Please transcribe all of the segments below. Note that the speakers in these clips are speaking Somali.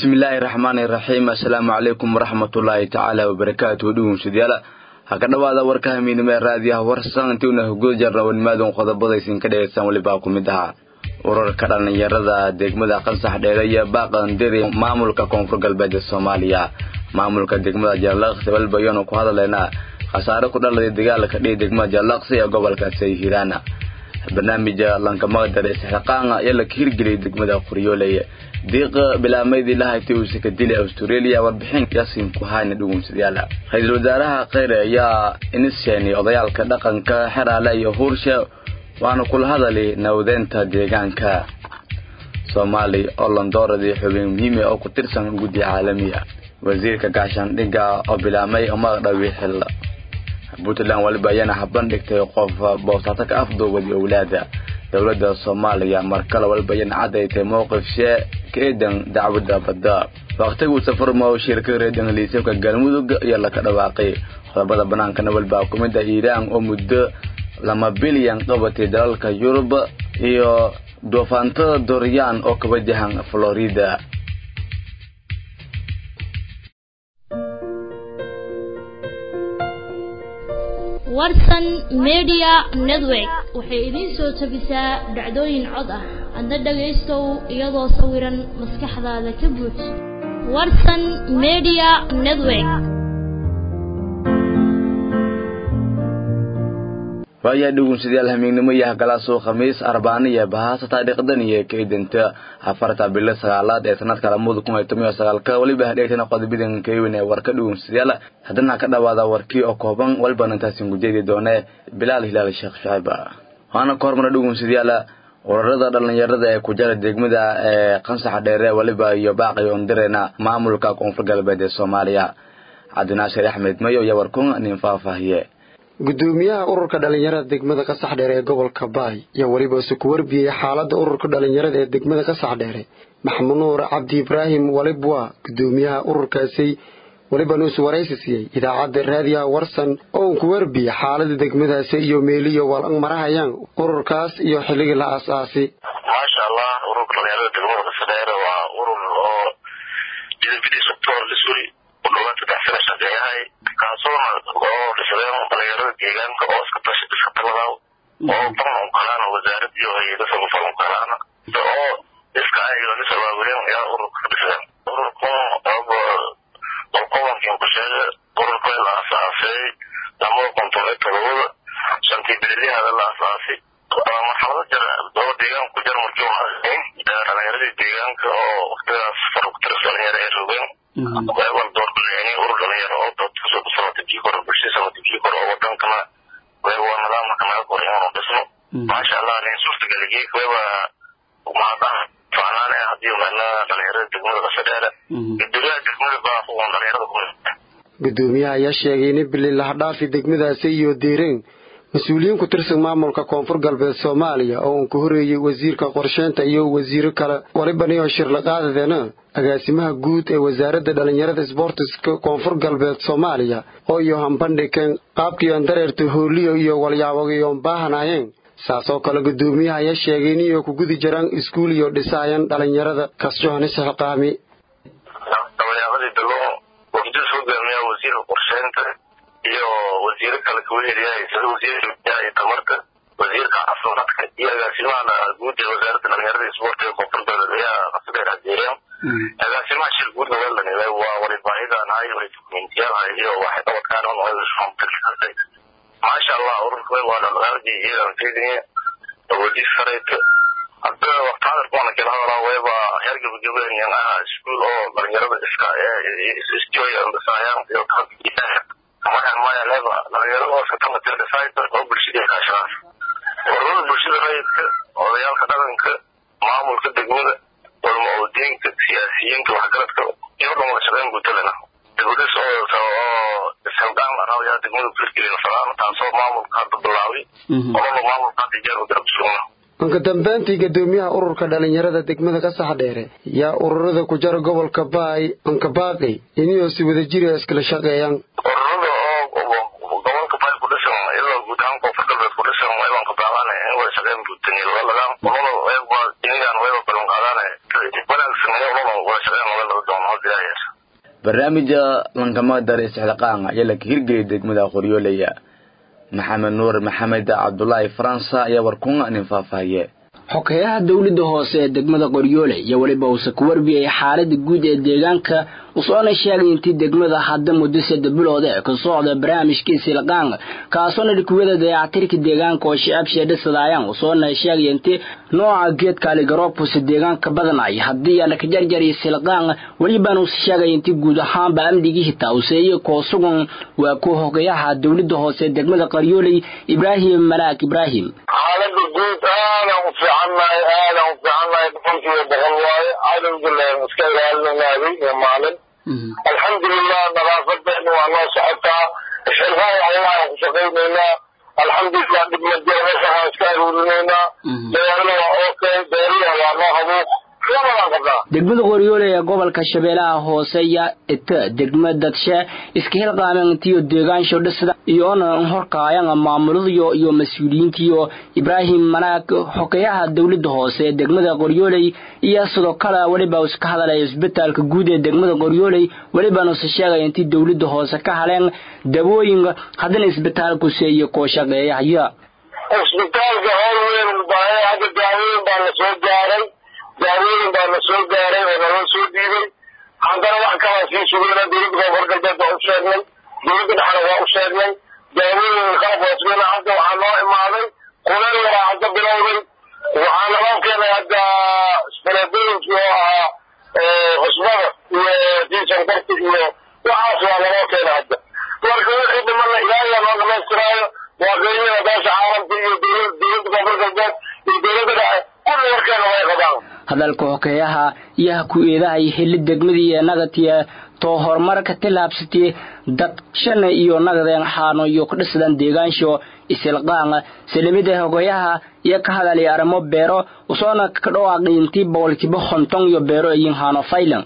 bismillaahi raxmaani raxiim assalaamu calaykum waraxmatullaahi tacaala wabarakaatuhu dhugunsadayaala ha ka dhowaada warka hamiidnimo ee raadiyaha warsan intiuna hogol jarna wanimaadun qodobadaysin ka dhegeystaan welibaa ku mid ahaa urarka dhallinyarada degmada qansax dheere iyo baaqandiri maamulka koonfur galbeed ee soomaaliya maamulka degmada jaalaqsi walbayanu ku hadaleynaa khasaare ku dhaladay dagaalka dhihi degmada jaalaqsi ee gobolka sayhiraana barnaamija lankamaqdare istixqaanga ayaa la ka hirgeliyay degmada qoryooley diiqa bilaamaydii lahaytay uuse ka dilay australia warbixin yaasiin ku hayna dhugunsadayaala ra-iisul wasaaraha kheyre ayaa inisheenay odayaalka dhaqanka xeraale iyo huurshe waana kula hadali nawadeynta deegaanka soomaali oo landooradii xubin muhiimi oo ku tirsan guddiga caalamiga wasiirka gaashaandhigga oo bilaamay umaqdhawi xil puntland waliba ayaana habandhigtay qof boosaato ka afduubadi owlaada dowladda soomaaliya markale waliba ayana cadaytay mowqifshe ka eedan dacwadda badda waqtiguu safarmo shirka reer ingiliisabka galmudug iyo laka dhawaaqay qodobada banaankana waliba kumida iiraan oo muddo lama bilyan qabatay dalalka yurub iyo doofaantada doryaan oo ka wajahan florida warsan media network waxay idiin soo tabisaa dhacdooyin cod ah adna dhagaystow iyadoo sawiran maskaxdaada ka buuj warsan media network waayaa dhugunsadayaal hamiignimo iyo hagalaasoo khamiis arbaana iyo bahaasa taariikhdan iyo kaydanta afarta bilo sagaalaad ee sanadka lamada kun iyo toban iyo sagaalka weliba hadheegtana qodobadan kaywen ee warka dhugunsadayaal haddana ka dhawaada warkii oo kooban walibana intaasin gujeedi doone bilaal hilaal sheekh shacib waana ka hormara dhugunsadayaal urarada dhallinyarada ee kujara degmada ee qansaxa dheere weliba iyo baaqi ondirena maamulka koonfur galbeed ee soomaaliya cabdinaashir axmed mayo iyo warkun nin faahfaahiye gudoomiyaha ururka dhalinyarada degmada qasax dheere ee gobolka baay ayaa weliba isu ku warbiyey xaalada ururka dhalinyarada ee degmada qasax dheere maxamud nuur cabdi ibraahim walibwa gudoomiyaha ururkaasi welibana isu waraysi siiyey idaacadda raadiyaha warsan oo uu ku warbiyey xaalada degmadaasi iyo meeliyo walang marahayaan ururkaas iyo xilligii la aas-aasi maasha allah ururka dhalinyarada degmada qasax dheere waa urur oo lisuri u dhawaad saddex sana shaqeeyahay kaasoona oo dhisreen dhalinyarada deegaanka oo iska tash iska taladaw oo ban unkalaana wasaarad iyo hay-ada samafal unkalaana oo iska ayaga nis abaabireen ayaa ururka ka dhiseen ururkun qolqobankin ku sheega ururka la asaasay lamada konton iyo todobada shantii bililyahaada la asaasay marxalado jar daba deegaanku jar markii unahayn dhalinyaradii deegaanka oo waqtidaas farugtiris dhalinyaro ay rogeen wal doorbileeni urur dhalinyaro oo dood kasoo kusamata kii kore bulshada samata kii kore oo wadankana waa nidaamka naga koray inuu dhisno maasha allah nin suurtageligii weba mahadaha faanaane haddii meelna dhalinyarada degmada qasadheere gudoomiyaha degmada baa uun dhalinyarada ku gudoomiyaha ayaa sheegay in bili lahdhaafi degmadaasi iyo deereen mas-uuliyiin ku tirsan maamulka koonfur galbeed soomaaliya oo uu ka horeeyey wasiirka qorsheynta iyo wasiiro kale walibaniyo shirlaqaadadeena agaasimaha guud ee wasaaradda dhalinyarada sboortiska koonfur galbeed soomaaliya oo iyo hambandhiken qaabkiion dareerta hooliyo iyo walyaabogiyoon baahanayeen saasoo kale gudoomiyaha ayaa sheegay iniyo ku gudi jiraan iskuul iyo dhisaayan dhalinyarada kasjohnis xilqaami dabayaaqadii dalo wafdis hogaamiya wasiirka qorsheynta iyo wasiiro kale kawehelyahay sida wasiirka biyaha iyo tamarta wasiirka caafimaadka iyo agaasimaha guud ee wasaaradda dhalinyarada isboortiga koonfur galbeed ayaa qasadheer hadeereen agaasimaha shir guudna waa lanilay waa walibaahidanahay way dokumentiyaalahay iyo waxay qabadkaan maasha allah ururka waa dhaqaaqii iyadan fiidiniya awoodis sareyta hadda waqti hadalkuana kala hadalaa wayba heer gabagabeeniyan ah iskuul oo dhalinyarada iska istiyoyandhisaayaan iyo maya maya leba dhalinyarada oo iska tamatirdisaayta oo bulshada kaashadaas ururada bulshada rayidka odayaalka dhaqanka maamulka degmada ulma-oodiinka siyaasiyiinta waxgaradka iyo dhan wada shaqeyn guutalena degmadis oo isxilqaan arayaa degmada firgelina fadaan taasoo maamulka hadda bilaabay ololo maamulka hadda jeer u garab sugna anka dambeyntii gudoomiyaha ururka dhalinyarada degmada qasax dheere yaa ururada ku jara gobolka baay anka baaqi iniyoo si wada jiri iskala shaqeeyaan ururada oo gobolka baay ku dhisan ilaa guud ahaan koonfur galbeed ku dhisan waybanka baaqaana in wada shaqeyn buutanilagaan ololo wayba inigan wayba balan qaadaana wanaagsan ununa wada shaqeyn wada laba doono hadda ilaa yeesha barnaamija lankamada reesxilaqaan ayaa la hirgeliyay degmada qoryoolaya maxamed nuur maxamed cabdulaahi faransa ayaa warkun nin faahfaahiye xokeyaha dowladda hoose ee degmada qoryoole iyo weliba uuse ku warbiyay xaalada guud ee deegaanka usoona sheegay intii degmada hadda muddo sadde bilood ee ka socda barnaamijkii silqaan kaasoona dhikuwada dayactirka deegaanka oo shicab sheedhasadaayaan usoona sheegay intii nooca geedka aligaroobkuse deegaanka badanay haddii aan ka jarjariy silqaan welibaan uuse sheegay intii guud ahaanba amnigii hitaa useeye koo sugan waa ku hogayaha dowladda hoose ee degmada qaryooley ibraahim malaak ibraahim xaalada guud aadaan u fiicannahay aadaan u fiicannahay boqolkiiba boqol waaye cadowga iska ilaalinaynaabay iyo maalin alxamdulilah nadaafadeena waa noo socotaa xilfaan allah ku shaqaynaynaa alxamdulilah dhibmajir meeshaan iska aruurinaynaa magaalada waa okay beeriha waa noo habuuq labadaan qabnaa degmada qoryoole ee gobolka shabeellaha hoose ayaa ita degma dadshe iska hilqaamentiyo deegaansho dhisda iyoona horkaayana maamuladiyo iyo mas-uuliyiintiyo ibraahim manaag xokeyaha dowladda hoose ee degmada qoryooley iyo sidoo kale weliba iska hadalaya isbitaalka guud ee degmada qoryooley welibaan use sheegaya intii dowladda hoose ka haleen dabooyin haddana isbitaalkuse iyo koo shaqeeyahaya isbitaalka howl weyn ubaahay hadda daaweyn baa la soo gaaray daawooyin baa la soo gaaray oo naloo soo dhiibay haddana wax kalaa sii sugayna dowladda koonfur galbeed waa u sheegnay dowladda dhexna waa u sheegnay daawooyin qalab waa sugayna hadda waxaa noo imaaday kuleel yaraa hadda bilowday waxaa naloo keenay hadda faleebooyinkii oo ahaa cusbada iyo diisankarti iyo waxaas waa naloo keenay hadda marka wixii dhimana ilaahiyaa noo dhamaystiraayo waaqeeyada beesha caalamka iyo dowladda koonfur galbeed iyo dowladda dhexe kulli warkeena way qabaan hadalka hokeeyaha iyo ha ku eedahay heli degmadii ee nagatiya too horumarka tilaabsatay dadshana iyo nagadeen xaano iyo ku dhisadaan deegaansho isilqaanga salimida hogeeyaha iyo ka hadalay arrimo beero usoona ka dhawaaqay intii boqolkiiba konton iyo beero ayin haano faylan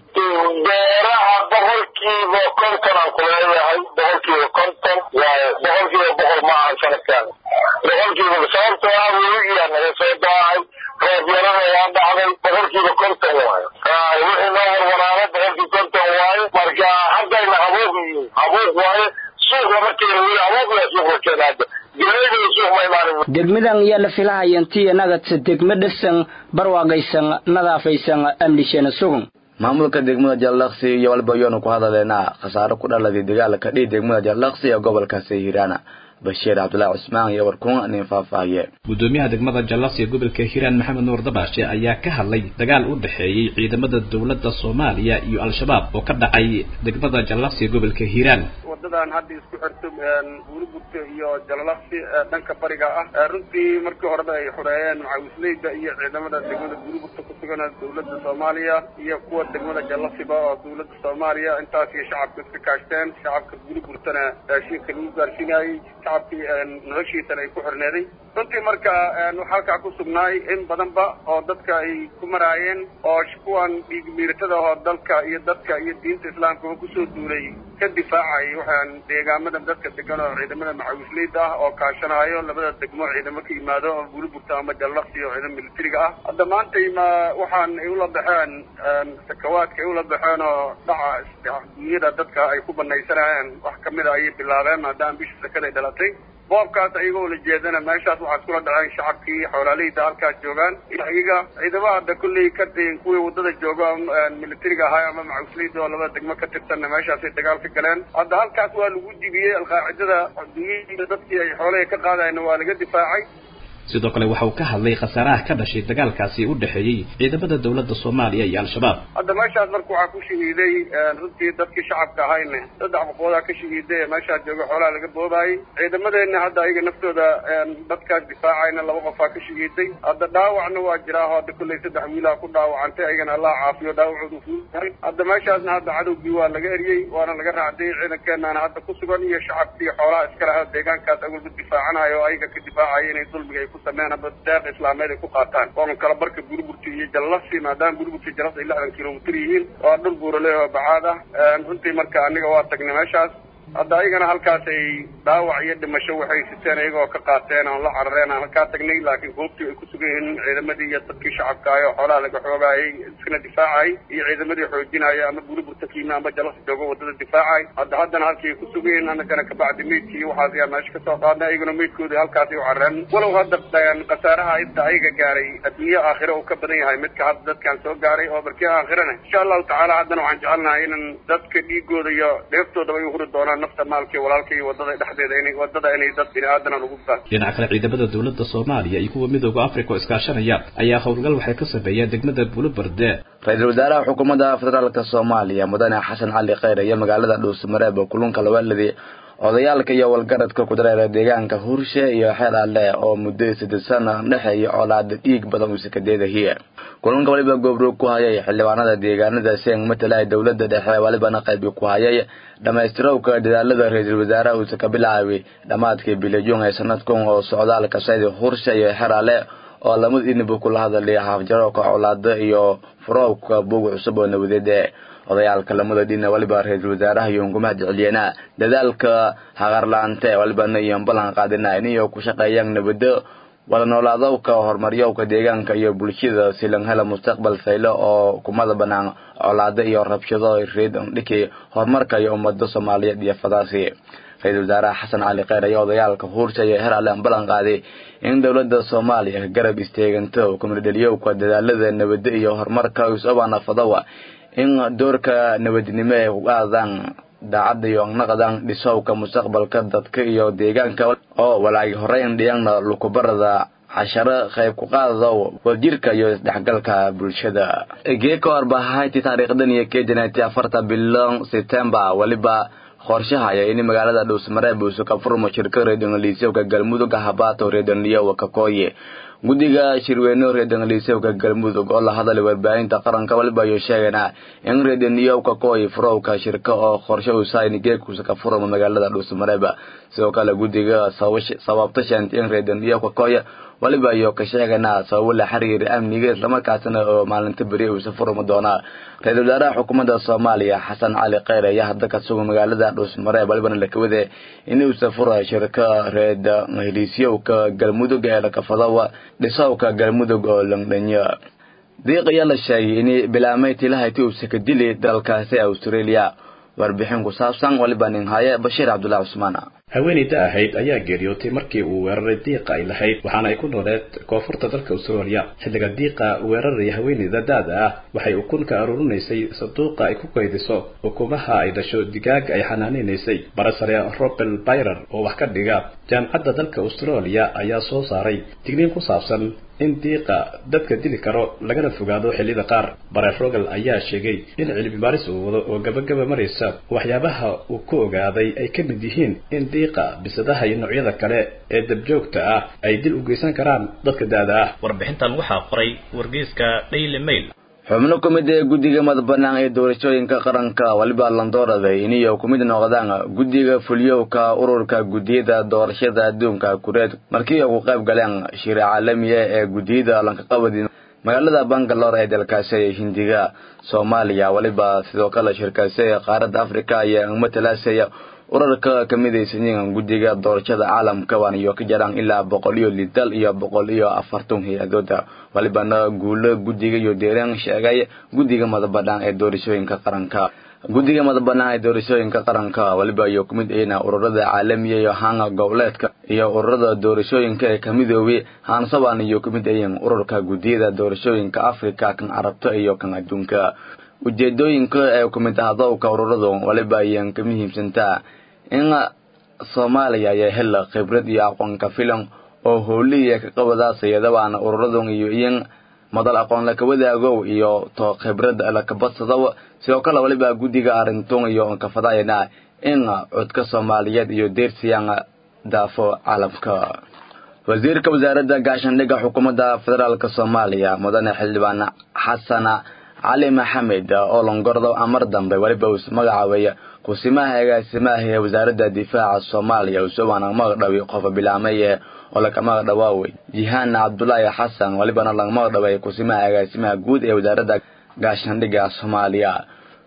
beeraha boqolkiiba konton aan ku leeyahay boqolkiiba konton waayo boqolkiiba boqol ma ahan sanadkan boqolkiiba sababtoo ah weligiyaa naga soo daahay roobyarada waa dhacday boqolkiiba konton waayo wixii noo warwaraaba boqolkiiba konton waayo marka haddayna habuuq yihiin habuuq waayo suuq lama keeno weli habuuq yaa suuq la keena hadda gelayda suuq ma imaanin degmadan ayaa la filahaya intii nagadsa degma dhisan barwaaqaysan nadaafaysan amnishana sugan maamulka degmada jallaqsi iyo walba yoonu ku hadaleena khasaaro ku dhaladay dagaalka dhihi degmada jallaqsi ee gobolkaasi hiiraana bashiir cabdulaahi cusmaan iyo warkuun nin faahfaahiye gudoomiyaha degmada jallaqsi ee gobolka hiiraan maxamed nuur dabaashe ayaa ka hadlay dagaal u dhexeeyey ciidamada dowladda soomaaliya iyo al-shabaab oo ka dhacay degmada jallaqsi ee gobolka hiiraan wadadan hadda isku xirto buurigurta iyo jalalaqsi dhanka bariga ah runtii markii horeba ay xoreeyeen macawisleyda iyo ciidamada degmada buurigurta ku sugan dowladda soomaaliya iyo kuwa degmada jallaqsiba oo dowladda soomaaliya intaas iyo shacabka iska kaashteen shacabka buurigurtana raashinka lagu gaarsiinayey shacabkii noloshiisana ay ku xorneeday runtii marka waxaa halkaa ku sugnaay in badanba oo dadka ay ku maraayeen oo kuwan dhiigmiiratada oo dalka iyo dadka iyo diinta islaamkaba kusoo duulay ka difaacay waxaan deegaamada dadka degan oo ciidamada macawisleyda ah oo kaashanaayo labada degmo ciidamo ka yimaado oo buuriburta ama jallaqsi oo ciidamo militariga ah hadda maantay ma waxaan ay ula baxeen sakawaadka ay ula baxeen oo dhaca dunyada dadka ay ku banaysanayeen wax kamid a ayay bilaabeen maadaama bisha sakaday dhalatay boobkaas ayagoo la jeedana meeshaas waxaa iskula dhaceen shacabkii xoolaaleyda halkaas joogaan iyaga ciidamada hadda kulley ka kuwii wadada jooga militariga ahaa ama macawisleyda oo labada degmo ka tirsanna meeshaasay dagaal ka galeen hadda halkaas waa lagu dibiyey alqaacidada dunyada dadkii ay xoolaha ka qaadayna waa laga difaacay sidoo kale waxa uu ka hadlay khasaaraha ka dhashay dagaalkaasi u dhexeeyey ciidamada dowladda soomaaliya iyo al-shabaab hadda meeshaas marka waxaa ku shahiiday runtii dadkii shacabka ahayne saddex boqoodaa ka shahiiday ee meeshaas jooga xoolaha laga boobaayey ciidamadeenna hadda ayaga naftooda dadkaas difaacayna laba qofaa ka shahiiday hadda dhaawacna waa jiraa oo hadda kulley saddex wiilaa ku dhaawacantay ayagana allah caafiyo dhaawacoodu fuuyahay hadda meeshaasna hadda cadowgii waa laga eriyey waana laga raacday ciidankeenana hadda ku sugan iyo shacabkii xoolaha iska lahaa deegaankaas agolba difaacanayo oo ayaga ka difaacaya inay dulmiga ay ku sameeyaan ama deeq islaameed ay ku qaataan waana kala barka buuriburta iyo jallasi maadaama buuriburta iyo jallasi ay lixdan kilomitir yihiin waa dhul buurale oo bacaad ah runtii marka aniga waa tagnay meeshaas hadda ayagana halkaasay dhaawac iyo dhimasho waxay siteen iyagoo ka qaateen aan la carareen aan halkaa tagnay laakiin goobtii ay ku sugan yihiin ciidamadii iyo dadkii shacabkaayo xoolaha laga xoogaayay iskana difaacay iyo ciidamadii xoojinaya ama buliburta kiima ama jalas joogo wadada difaacay hadda haddana halkii ay ku sugan yihiin annagana kabacdi meydkii waxaas ayaa meesha kasoo qaadnay ayaguna meydkoodii halkaasay u carareen walow hadda khasaaraha inta ayaga gaaray adduunye aakhire uu ka badan yahay midka hadda dadkaan soo gaaray oo barkii aakhirana insha allahu tacaala haddana waxaan jecelnahay inan dadka dhiigooda iyo dheeftoodaba ay huri doonaan nafta maalka iyo walaalka iyo wadada dhexdeeda inay wadada inay dad bini aadanan ugu baan dhinaca kale ciidamada dowladda soomaaliya iyo kuwa midooda africa oo iskaashanaya ayaa howlgal waxay ka sameeyeen degmada buluberde ra-iisul wasaaraha xukuumadda federaalka soomaaliya mudane xasan cali kheyre iyo magaalada dhuusmareeb kulunka lawaaladii odayaalka iyo walgaradka ku dareera deegaanka hurshe iyo xeer alle oo muddo saddeed sana dhexeeya colaada dhiig badan uuse ka deedahiye kulanka waliba goobroog ku hayay xildhibaanada deegaanada seeng matala dowladda dhexe walibana qaybi ku hayay dhammaystirowka dadaalada ra-iisul wasaaraha uuse ka bilaabay dhammaadkii bilijun ee sanadkan oo socdaalka saydi hurshe iyo xeer alle oo lamada idinba kula hadalay haafjarooka colaada iyo furoobka buug cusub oo nabadeed odayaalka lamada dhina waliba ra-iisul wasaaraha iyo unkumaha jeceliyeena dadaalka haqarlaante walibana iyo ballan qaadina iniyo ku shaqeeyaan nabado wada noolaadowka horumaryowka deegaanka iyo bulshada silan hela mustaqbal saylo oo kumada banaan colaado iyo rabshado reed dhiki horumarka iyo ummada soomaaliyeed iyo fadaasi ra-iisul wasaaraha xasan cali kheyr ayaa odayaalka huursha iyo her alle ballan qaaday in dowladda soomaaliya garab istaaganto kumidheliyowka dadaalada nabado iyo horumarka isobana fadawa in doorka nabadnimo ay ku qaadaan daacadda iyo naqdan dhisowka mustaqbalka dadka iyo deegaanka oo walaagi horeyn dhiyana lukubarada casharo qayb ku qaadado wadjirka iyo isdhexgalka bulshada geeko arbahayti taariikhdan iyo kejanati afarta bilan september waliba qorshahaya in magaalada dhuusmareeb uusu ka furmo shirka reedongaliisowka galmudug habaato reedonliyowa kakooye guddiga shirweyne reedongaliisowka galmudug oo la hadalay warbaahinta qaranka waliba ayuu sheeganaa in reedoniyow kakooye furowka shirka oo qorshe usayn geekuusa ka furmo magaalada dhuusmareeb sidoo kale guddiga sababta sheentay in reedoniyow kakooye waliba ayuu ka sheeganaa sababo la xiriira amniga islamarkaasna oo maalinta beri uusa furmi doonaa ra-iisul wasaaraha xukuumadda soomaaliya xasan cali kheyr ayaa hadda ka sugan magaalada dhuusmareeb walibana lakawade inuusa fura shirka reed heliisyowka galmudug ee lakafadawa dhisowka galmudug oo langdhanyo diiq ayaa la sheegay in bilaamay tilahati uusa ka dili dalkaasi australia warbixin ku saabsan waliba nin haye bashiir cabdullahi cusmaan haweeneyda ahayd ayaa geeriyootay markii uu weeraray diiqa ay lahayd waxaana ay ku nooleed koonfurta dalka australia xilliga diiqa weeraraya haweeneyda daada ah waxay ukun ka aruurinaysay sanduuqa ay ku kaydiso ukumaha ay dhasho digaaga ay xanaaneynaysay barasare robel byrer oo wax ka dhiga jaamacadda dalka australia ayaa soo saaray digniin ku saabsan in diiqa dadka dili karo lagana fogaado xilliyada qaar bare rogel ayaa sheegay in cilmi baaris uu wado oo gabagaba maraysa waxyaabaha uu ku ogaaday ay ka mid yihiin in diiqa bisadaha iyo noocyada kale ee dabjoogta ah ay dil u geysan karaan dadka da-da ah warbixintan waxaa qoray wargeyska daily mail xubno ku mid ee guddiga madabanaan ee doorashooyinka qaranka waliba landoorada iniyo ku mid noqdaan guddiga fulyowka ururka guddiyada doorashada adduunka kureed markii ugu qayb galeen shir caalamiya ee guddiyada lankaqabadi magaalada bangalore ee dalkaasi ee hindiga soomaaliya waliba sidoo kale shirkaasi ee qaaradda africa ayaa matalaasaya urarka ka midaysan yihiin guddiga doorashada caalamka waan iyo ka jaraan ilaa boqol iyo lidal iyo boqol iyo afartan hay-adooda walibana guulo guddiga iyo deereen sheegay guddiga madabanaan ee doorashooyinka qaranka guddiga madabanaan ee doorashooyinka qaranka waliba iyo kumid ayna ururada caalamiya iyo hanga goboleedka iyo ururada doorashooyinka ee ka midoobay haansaban iyo kumid ayiin ururka guddiyada doorashooyinka africa kan carabta iyo kan adduunka ujeedooyinka ee kumid ahadowka ururadu waliba ayaan ka muhiimsantaa in soomaaliya ayaa hela khibrad iyo aqoonka filan oo howliya ka qabadaasayadabaana ururadan iyo iyan madal aqoon laka wadaagow iyo to khibrad lakabadsadaw sidoo kale waliba guddiga arintun iyo onkafadayana in codka soomaaliyeed iyo deersiyaan daafo caalamka wasiirka wasaaradda gaashaandhigga xukuumadda federaalk soomaaliya mudane xildhibaan xasana cali maxamed oo longordo amar dambe waliba uu magacaabay kusimaha agaasimaha ee wasaaradda difaaca soomaaliya usowana magdhawi qofa bilaamay oo laga magdhawaawey jihaan cabdulaahi xasan walibana laga magdhaway kusimaha agaasimaha guud ee wasaaradda gaashaandhigga soomaaliya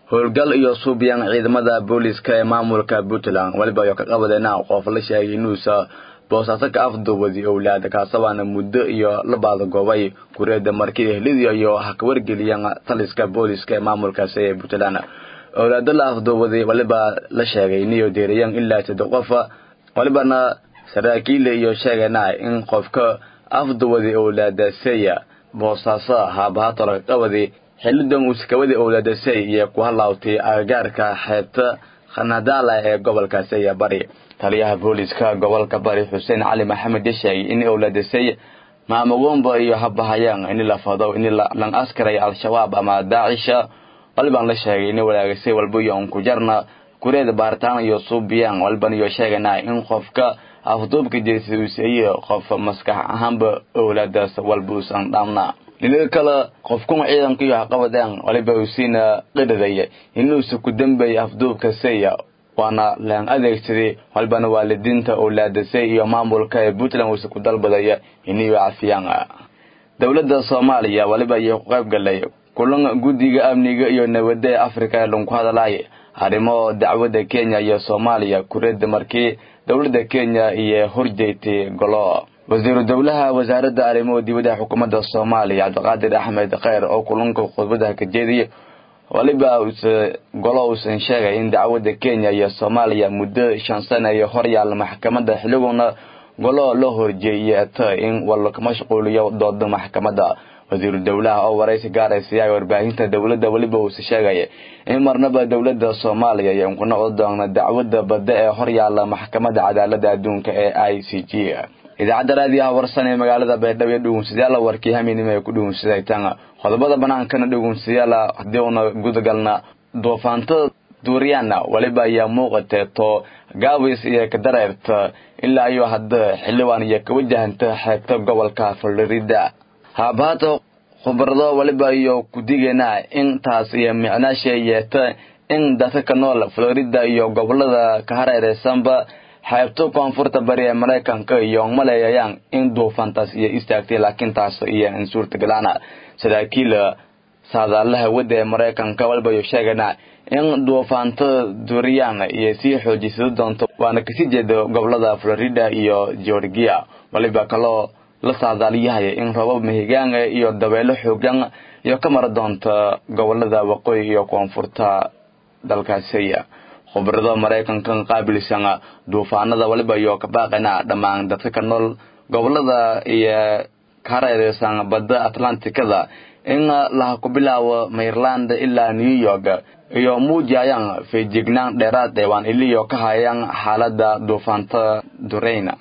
howlgal iyo suubyan ciidamada booliska ee maamulka puntland weliba ayo ka qabadeena qof la sheegay inuusa boosaaso ka afduubadi owlaad kaasabaana muddo iyo la baadagoobay kureeda markii ehlidii iyo ha ka wargeliyeen taliska booliska ee maamulkaasi ee puntland owlaado la afduubaday waliba la sheegay iniyo deerayeen ilaa saddex qofa walibana saraakiile iyo sheegana in qofka afduwadi owlaadaseya boosaaso haabahato laga qabadi xilidan uusikawadi owlaadasey iyo ku halaawtay agagaarka xeebta khanadaala ee gobolka seya bari taliyaha booliska gobolka bari xuseen cali maxamed ya sheegay in owlaadasey maamagomba iyo habahayaan ini la fado ini lan askaray al-shabaab ama daacisha walibaan la sheegay ini walaagasay walba iyo unkujarna kureeda baaritaan iyo suubiyaan walban iyo sheegana in qofka afduubka jeesa uuseeye qof maskax ahaanba owlaadaas walba uusan dhaamna dhinaga kale qofkuma ciidanka iyo haqabadeen waliba usiina qidhadaya inuusa ku dambay afduubka seya waana laan adeegsaday walbana waalidiinta owlaadasay iyo maamulka ee puntland uusa ku dalbadaya iniyo cafiyaan dowladda soomaaliya waliba iyo ku qayb galay kulan guddiga amniga iyo nabadda ee afrika ee lanku hadalay arrimo dacwadda kenya iyo soomaaliya kureeda markii dowladda kenya iyo horjeegtay golo wasiiru dowlaha wasaaradda arrimuhu dibadda xukuumadda soomaaliya cabdiqaadir axmed kheyr oo kulanka khudbadaha ka jeediyay waliba uuse golo uusan sheegay in dacwadda kenya iyo soomaaliya muddo shan sana iyo horyaal maxkamadda xilliguna golo loo horjeeyata in wal ka mashquuliyo dooda maxkamadda wasiiru dowlaha oo waraysi gaaraysiya warbaahinta dowladda weliba uuse sheegaya in marnaba dowladda soomaaliya iyo ku noqon doona dacwadda badda ee horyaala maxkamadda cadaalada adduunka ee i c g idaacadda raadiyaha warsan ee magaalada baydhabo iyo dhugunsadayaala warkii haminimo ay ku dhugunsadaytaan qodobada banaankana dhugunsadayaala haddii una gudagalna duufaantada duuriyaana weliba ayaa muuqatee to gaabis iyo kadareerta ilaa iyo hadda xildhibaan iyo ka wajahanta xeebta gobolka florida haabahata khubarado waliba iyo kudigeena intaas iyo micnaasha yeeta in dadka ka nool florida iyo gobolada ka hareereysanba xeebto koonfurta bari ee maraykanka iyo maleeyayaan in duufaantaas iyo istaagtay laakiin taas iyo in suurtagalaana saraakiil saadaalaha wadda ee maraykanka waliba iyo sheegana in duufaanta duriyaan iyo sii xoojisado doonto waana kasii jeeda gobolada florida iyo georgia waliba kaloo la saadaaliyahaya in roobab mahigaanga iyo dabeelo xoogan iyo ka mara doonta gobolada waqooyi iyo koonfurta dalkaasiya khubarada maraykanka qaabilsan duufaanada waliba iyo kabaaqana dhammaan dadka ka nool gobolada iyo ka hareereysan badda atlantikada in laha ku bilaabo maryland ilaa new york iyo muujayaan feejignaan dheeraad ee waan iliyo ka hayaan xaalada duufaanta dureyna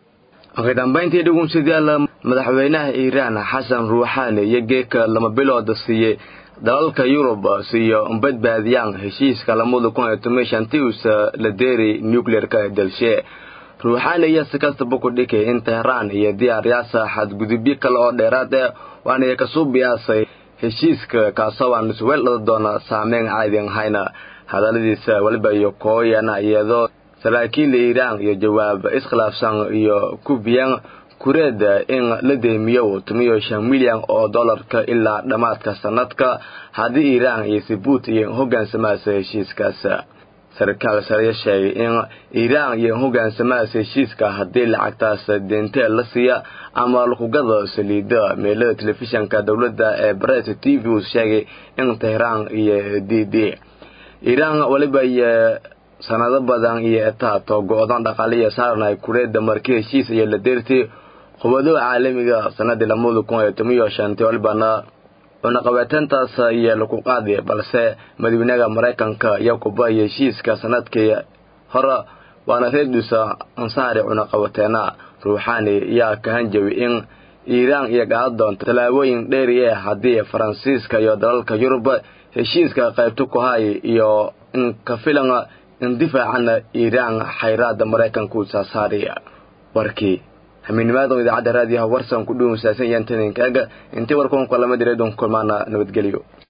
ugu dambayntii dhugunsadayaal madaxweynaha iiraan xasan ruuxaani iyo geeka lama bilooda siiyey dalalka yurub siiyo badbaadiyaan heshiiska lamada kun iyo toban shantii uusa la deeri nucleerka dalshe ruuxaani iyo si kastaba ku dhikay in tehraan iyo diyaaryaasa xadgudubyo kale oo dheeraad eh waana kasuu biyaasay heshiiska kaasoo aan isweeldhada doona saameyn caadin hayna hadaladiisa weliba iyo kooyana iyadoo saraakiil iiraan iyo jawaab iskhilaafsan iyo kubiyan kureeda in la deemiyo tumiyo shan milyan oo dollarka ilaa dhammaadka sanadka haddii iiraan iyo sibuut iyo hogaansamaasa heshiiskaas sarkaal sare sheegay in iiraan iyo hogaansamahaas heshiiska haddii lacagtaas deentee la siiya ama lakugada saliida meelada telefishanka dowladda ee bret t v uu sheegay in tehraan iyo d d iiraan weliba iyo sanado badan iyo etaato go-dan dhaqaaliya saarnay kureeda markii heshiis iyo la deertay qubado caalamiga sanadii lamada kun iyo toban iyo shantii walibana cunaqabeeteyntaas iyo laku qaadi balse madaxweynaha maraykanka iyo kuba iyo heshiiska sanadkii hore waana reedusa ansaari cunaqabateena ruuxaani yaa ka hanjabi in iiraan iyo gaada doonta tallaabooyin dheeri eh haddii faransiiska iyo dalalka yurub heshiiska qaybta ku hay iyo in ka filan in difaacana iiraan xayraada maraykanka uu saasaariya warkii hamiinimaada idaacadda raadiyaha warsan ku dhuunsaasan yaantaninkaga intii warkuun kalama direedun kulmaana nabadgelyo